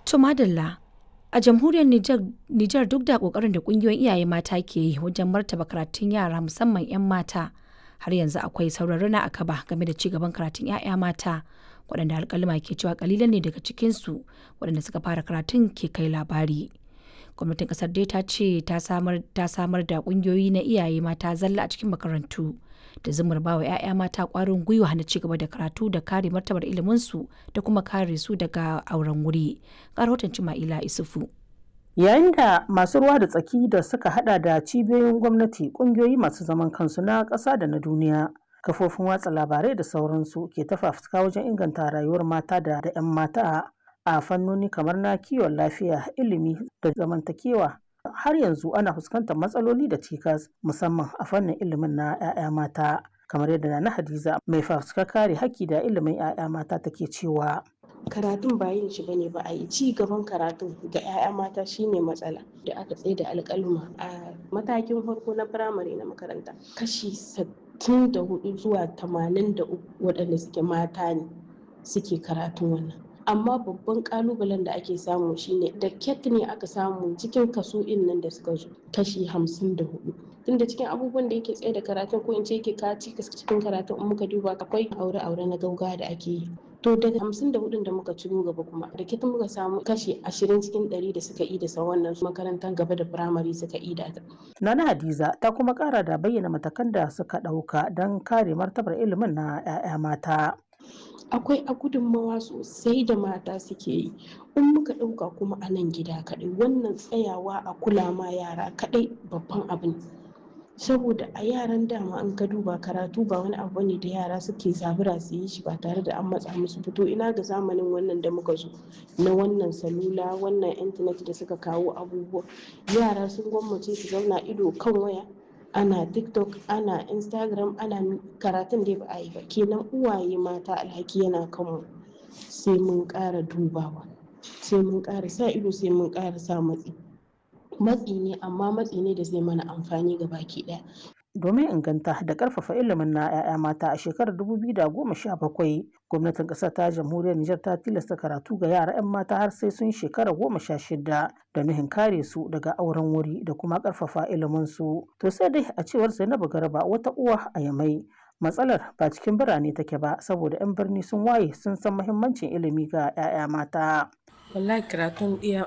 To madalla a jamhuriyar Nijar duk da kokarin da kungiyoyin iyaye mata ke yi wajen martaba karatun yara musamman 'yan mata har yanzu akwai sauran rana a kaba game da ci gaban karatun 'ya'ya mata waɗanda alƙaluma ke cewa kalilan ne daga cikinsu waɗanda suka fara karatun ke kai labari. Gwamnatin ƙasar dai ta ce ta samar da ƙungiyoyi na iyaye mata zalla a cikin makarantu da zumar bawa 'ya'ya mata ƙwarin gwiwa na ci gaba da karatu da kare martabar iliminsu da kuma kare su daga auren wuri. Ga rahoton Cima'ila Isufu. Yayin da masu ruwa da tsaki da suka hada da cibiyoyin gwamnati, kungiyoyi masu zaman kansu na ƙasa da na duniya, kafofin watsa labarai da sauransu ke tafafuka wajen inganta rayuwar mata da 'yan mata a fannoni kamar na kiwon lafiya, ilimi da zamantakewa. Har yanzu ana fuskantar matsaloli da cikas musamman a fannin ilimin na 'ya'ya mata. kamar yadda na Hadiza mai fafutukar kare haƙƙi da ilimin 'ya'ya mata take cewa. karatun ba yin shi bane ba a yi ci gaban karatun ga 'ya'ya mata shine matsala da aka tsaye da alƙaluma a matakin farko na firamare na makaranta kashi 64 zuwa 83 waɗanda suke mata ne suke karatun wannan amma babban kalubalen da ake samu shine da ket ne aka samu cikin kaso nan da suka zo kashi 54 tunda cikin abubuwan da yake tsaye da karatun ko in ce yake kaci cikin karatun in muka duba akwai aure-aure na gauga da ake yi to daga hamsin da hudun da muka ciro gaba kuma da kitan muka samu kashi ashirin cikin ɗari da suka yi da sa wannan makarantar gaba da firamare suka yi da Nana Hadiza ta kuma kara da bayyana matakan da suka ɗauka don kare martabar ilimin na 'ya'ya mata. akwai a gudunmawa sosai da mata suke yi in muka ɗauka kuma a nan gida kaɗai wannan tsayawa a kula ma yara kaɗai babban abin saboda a yaran dama an ka duba karatu ba wani abu ne da yara suke zabura su yi shi ba tare da an matsa musu fito ina ga zamanin wannan da muka zo na wannan salula wannan intanet da suka kawo abubuwa yara sun gwammace su zauna ido kan waya ana tiktok ana instagram ana karatun da ba a yi ba kenan uwaye mata alhaki yana kanmu sai mun ƙara dubawa sai mun ƙara sa ido sai mun ƙara sa matsi matsi ne amma matsi ne da zai mana amfani ga baki ɗaya domin inganta da karfafa ilimin na 'ya'ya mata a shekarar 2017 gwamnatin ƙasar ta jamhuriyar Nijar ta tilasta karatu ga yara 'yan mata har sai sun shekara goma sha shida da nuhin kare su daga auren wuri da kuma karfafa ilimin su to sai dai a cewar Zainabu Garba wata uwa a Yamai matsalar ba cikin birane take ba saboda 'yan birni sun waye sun san muhimmancin ilimi ga 'ya'ya mata wallahi karatun iya